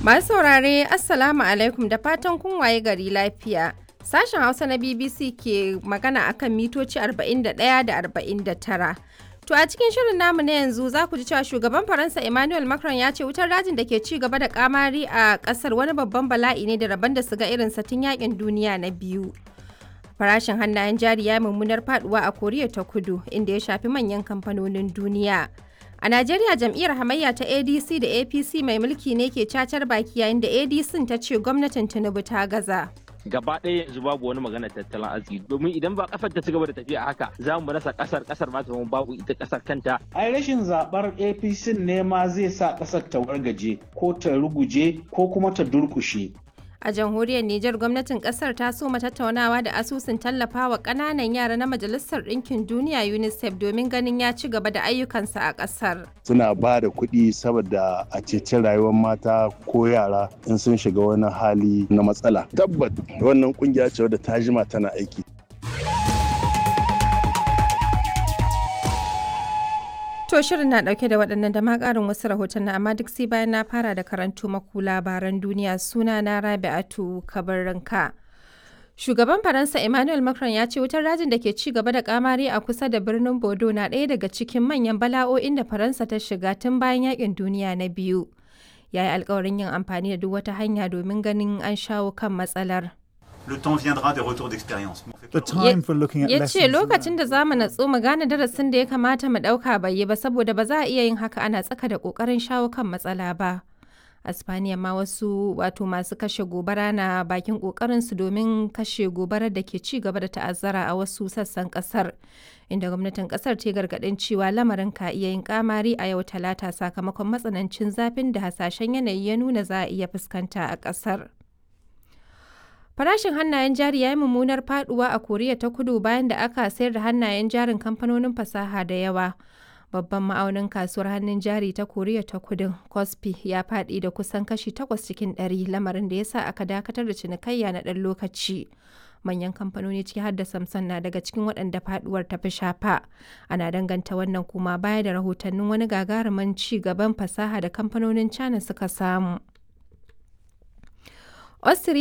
Masu saurare Assalamu alaikum da fatan kun waye gari lafiya. Sashen Hausa na BBC ke magana akan mitoci 41 da 49. To a cikin shirin namu na yanzu za ku ji cewa shugaban Faransa Emmanuel Macron ya ce wutar dajin da ke ci gaba da kamari a kasar wani babban bala'i ne da rabon da su ga irin tun yakin duniya na biyu. Farashin hannayen jari ya mummunar faduwa a Koriya ta Kudu inda ya shafi manyan kamfanonin duniya. A Najeriya jam'iyyar hamayya ta ADC da APC mai mulki ne ke cacar baki yayin da ADC ta ce gwamnatin Tinubu ta gaza. gaba ɗaya yanzu babu wani magana tattalin arziki domin idan ba kasar ta ci gaba da tafiya haka za mu rasa kasar kasar ma ta babu ita kasar kanta ai rashin zabar apc ne ma zai sa kasar ta wargaje ko ta ruguje ko kuma ta durkushe A jamhuriyar Nijar gwamnatin kasar ta soma tattaunawa da asusun tallafawa ƙananan yara na Majalisar Ɗinkin Duniya UNICEF domin ganin ya ci gaba da ayyukansa a ƙasar. Suna ba da kuɗi saboda a ceci rayuwar mata ko yara in sun shiga wani hali na matsala. Tabbat wannan kungiya ce wadda ta jima tana aiki. To shirin na dauke da waɗannan da ma ƙarin wasu rahoton amma duk sai bayan na fara da karantu maku labaran duniya suna na Rabi'atu Kabarranka. Shugaban Faransa Emmanuel Macron ya ce wutar rajin da ke ci gaba da kamari a kusa da birnin Bodo na ɗaya daga cikin manyan bala'o'in da Faransa ta shiga tun bayan yakin duniya na biyu. Ya yi alkawarin yin amfani da duk wata hanya domin ganin an shawo kan matsalar. Le temps viendra des retours d'expérience. The time for looking at ya lessons ce lokacin learned. da za mu natsu mu gane darasin da ya kamata mu ɗauka bai yi ba saboda ba za a iya yin haka ana tsaka da ƙoƙarin shawo kan matsala ba. A Spaniya ma wasu wato masu kashe gobara na bakin ƙoƙarinsu domin kashe gobarar da ke ci gaba da ta'azzara a wasu sassan ƙasar. Inda gwamnatin ƙasar ta yi gargaɗin cewa lamarin ka iya yin kamari a yau talata sakamakon matsanancin zafin da hasashen yanayi ya nuna za a iya fuskanta a ƙasar. Farashin hannayen jari ya yi mummunar faduwa a Koriya ta Kudu bayan da aka sayar da hannayen jarin kamfanonin fasaha da yawa. Babban ma'aunin kasuwar hannun jari ta Koriya ta Kudu, Kospi, ya faɗi da kusan kashi 8 cikin 100 lamarin da ya sa aka dakatar da cinikayya na ɗan lokaci. Manyan kamfanoni ciki har da Samsung na daga cikin waɗanda faduwar ta fi shafa. Ana danganta wannan kuma baya da rahotannin wani gagarumin ci gaban fasaha da kamfanonin China suka samu. Austria